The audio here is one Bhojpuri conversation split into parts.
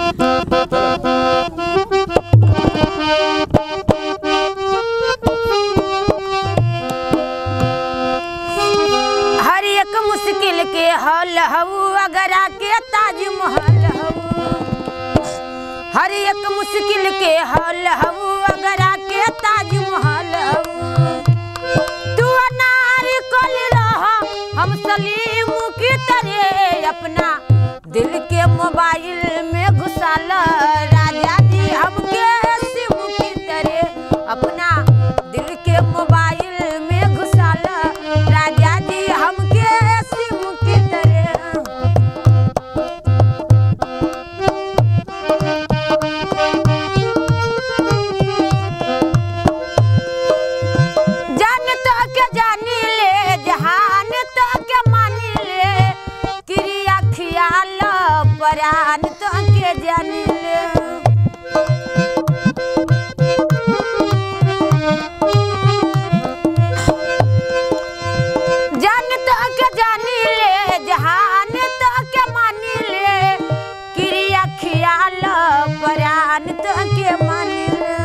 हर एक मुश्किल के हल हऊ अगर आके ताजमहल हऊ हर एक मुश्किल के हल हऊ अगर आके ताजमहल हऊ तू अनार कल रह हम सलीम की तरह अपना दिल के मोबाइल में घुसाल राजा जी हमके सिम की तरह अपना दिल के मोबाइल में घुसाल राजा जी हमके सिम की तरह जान तो के जानी ले जहान तो के मानी ले क्रिया खियाल परान तो के जानी ले जान तो के जानी ले जहान तो के मानी ले क्रिया खियाल परान तो के मानी ले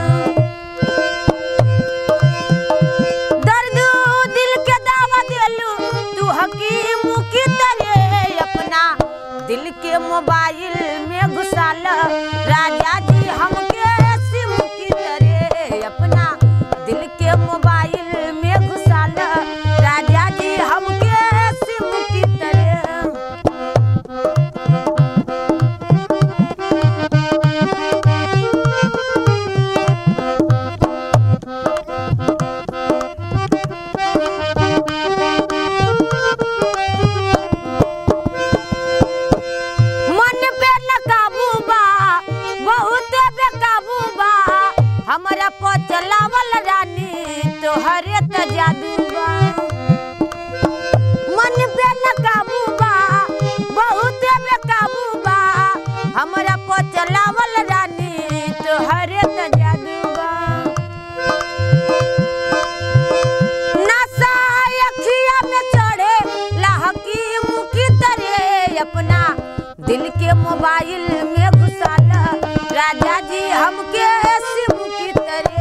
दर्द दिल के दावा दिलू तू हकीम की तरह अपना दिल के मोबाइल में घुसाल राजा जी हमके सिम की तरह अपना दिल के मोबाइल में घुसाल राजा जी हमके सिम की तरह मन पे न काबू बा बहुत बेकाबू बा हमरा पर चलावल रानी तोहरे त जादू बा मन पे न काबू बा बहुत बेकाबू बा हमरा पर चलावल रानी तोहरे त जादू बा नशा अखिया में चढ़े लहकीम की तरह अपना दिल के मोबाइल में घुसाल राजा जी हमके सिम की तरह